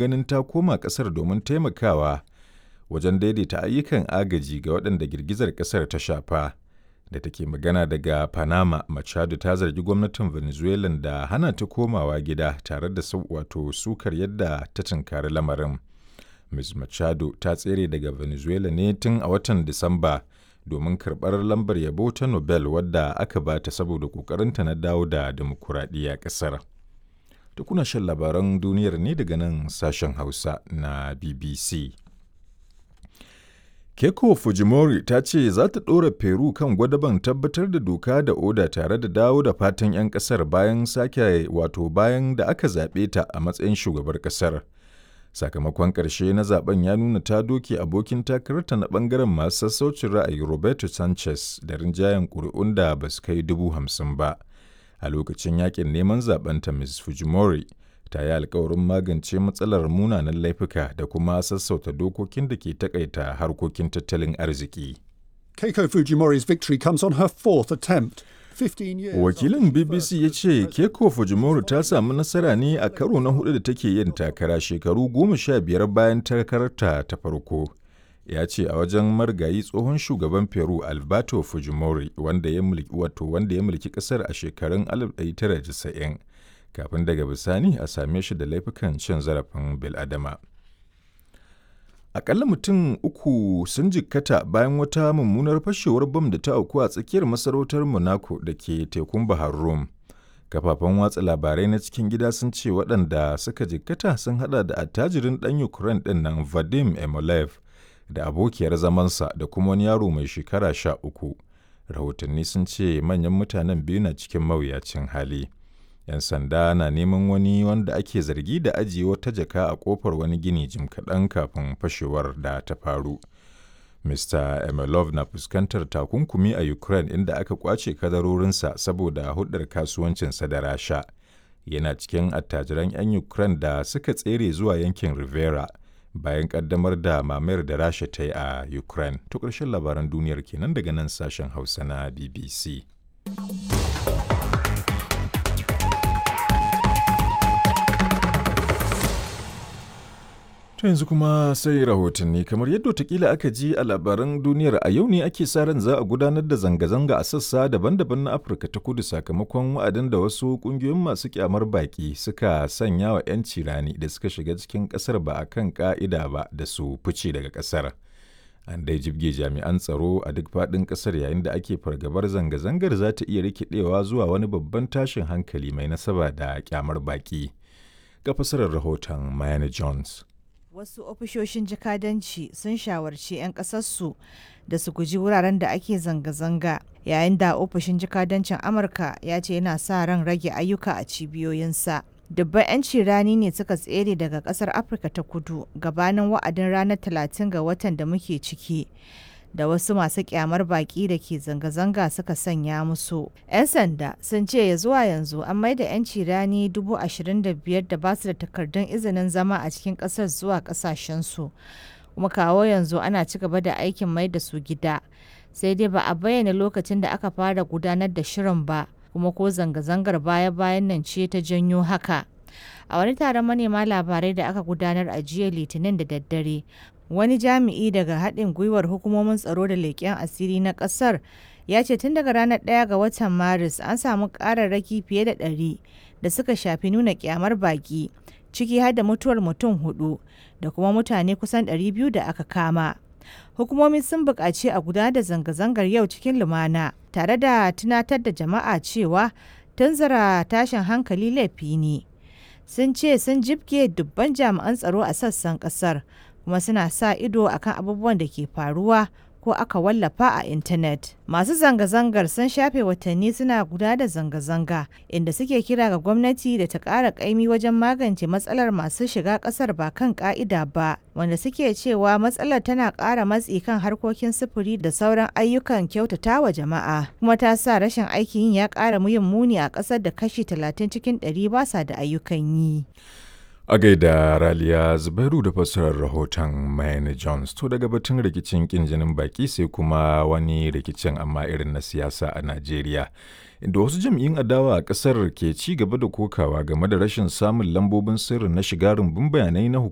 ganin ta koma ƙasar domin taimakawa wajen daidaita ayyukan agaji ga waɗanda girgizar ƙasar ta shafa. Da take magana daga Panama, Machado ta zargi gwamnatin Venezuela da hana ta komawa gida tare da wato sukar yadda ta tunkari lamarin. Ms. Machado ta tsere daga Venezuela ne tun a watan Disamba domin karɓar lambar yabo ta Nobel wadda aka ba ta saboda ƙoƙarinta na dawo da dimokuraɗiyya ƙasar. Da kuna shan labaran duniyar ne daga nan sashen Hausa na BBC. Keiko Fujimori ta ce za ta ɗora Peru kan gwadaban tabbatar da doka da oda tare da dawo da fatan 'yan ƙasar bayan sake wato bayan da aka zaɓe ta a matsayin shugabar ƙasar. Sakamakon ƙarshe na zaben ya nuna ta doke abokin takararta na ɓangaren masu sassaucin ra'ayi Roberto Sanchez da rinjayen ƙuri'un da ba su kai dubu hamsin ba. A lokacin yakin neman zabenta Ms. Fujimori ta yi alkawarin magance matsalar munanan laifuka da kuma sassauta dokokin da ke takaita harkokin tattalin arziki. Keiko Fujimori's victory comes on her fourth attempt. Wakilin BBC ya ce Keiko Fujimori ta samu nasara ne a karo na hudu da take yin takara shekaru goma sha biyar bayan takararta ta farko. Ya ce a wajen margayi tsohon shugaban Peru Alberto Fujimori wanda ya mulki wato wanda ya mulki kasar a shekarun 1990 kafin daga bisani a same shi da laifukan cin zarafin bil'adama. Akalla mutum uku sun jikkata bayan wata mummunar fashewar bam da ta auku a tsakiyar masarautar Monaco da ke tekun Bahar Rum. Kafafen watsa labarai na cikin gida sun ce waɗanda suka jikkata sun hada da attajirin ɗan Ukraine ɗin nan Vadim Emolev da abokiyar zamansa da kuma wani yaro mai shekara sha uku. Rahotanni sun ce manyan mutanen biyu na cikin mawuyacin hali. 'yan sanda na neman wani wanda ake zargi da ajiye wata jaka a kofar wani gini jim kaɗan kafin fashewar da ta faru. Mr. Emelov na fuskantar takunkumi a Ukraine inda aka kwace kadarorinsa saboda hudar kasuwancinsa da Rasha. Yana cikin attajiran 'yan Ukraine da suka tsere zuwa yankin Rivera bayan kaddamar da mamayar da Rasha ta yi a Ukraine. To ƙarshen labaran duniyar kenan daga nan sashen Hausa na BBC. To yanzu kuma sai rahotanni kamar yadda watakila aka ji a labaran duniyar a yau ne ake sa ran za a gudanar da zanga-zanga a sassa daban-daban na Afirka ta kudu sakamakon wa'adin da wasu kungiyoyin masu kyamar baki suka sanya wa 'yanci rani da suka shiga cikin kasar ba a kan ka'ida ba da su fice daga kasar. An dai jibge jami'an tsaro a duk faɗin ƙasar yayin da ake fargabar zanga-zangar za ta iya rikidewa zuwa wani babban tashin hankali mai nasaba da kyamar baki. Ga fasarar rahoton Mayana Jones. Wasu ofishoshin jakadanci sun shawarci 'yan ƙasarsu da su guji wuraren da ake zanga-zanga yayin da ofishin jakadancin Amurka ya ce yana sa ran rage ayyuka a cibiyoyinsa. Dubban 'yanci rani ne suka tsere daga ƙasar Afirka ta kudu gabanin wa'adin ranar 30 ga watan da muke ciki. da wasu masu kyamar baki da ke zanga-zanga suka sanya musu. 'Yan sanda sun ce ya zuwa yanzu an maida 'yanci rani dubu ashirin da biyar da basu da takardun izinin zama a cikin ƙasar zuwa ƙasashensu. Kuma kawo yanzu ana ci gaba da aikin mai da su gida. Sai dai ba a bayyana lokacin da aka fara gudanar da shirin ba, kuma ko zanga-zangar baya-bayan nan ce ta janyo haka. A wani taron manema labarai da aka gudanar a jiya Litinin da daddare, wani jami'i daga haɗin gwiwar hukumomin tsaro da leƙen asiri na ƙasar ya ce tun daga ranar 1 ga watan maris an samu ƙararraki fiye da ɗari da suka shafi nuna ƙyamar baƙi ciki har da mutuwar mutum hudu da kuma mutane kusan 200 da aka kama hukumomi sun buƙaci a gudanar da zanga-zangar yau cikin lumana tare da tunatar da jama'a cewa tunzara tashin hankali laifi ne sun ce sun jibge dubban jami'an tsaro a sassan ƙasar kuma suna sa ido akan abubuwan da ke faruwa ko aka wallafa a intanet. Masu zanga-zangar sun shafe watanni suna guda da zanga-zanga inda suke kira ga gwamnati da ta ƙara ƙaimi wajen magance matsalar masu shiga ƙasar ba kan ƙa'ida ba, wanda suke cewa matsalar tana ƙara matsi kan harkokin sufuri da sauran ayyukan kyautata wa jama'a, kuma ta sa rashin aikin yin ya ƙara yin muni a ƙasar da kashi 30 cikin 100 ba sa da ayyukan yi. A gaida Raliya Zubairu da fassarar rahoton Mayane Jones to daga batun rikicin kin jinin baki sai kuma wani rikicin amma irin na siyasa a Najeriya. Inda wasu jam'iyyun adawa a ƙasar ke ci gaba da kokawa game da rashin samun lambobin sirri na shiga rumbun bayanai na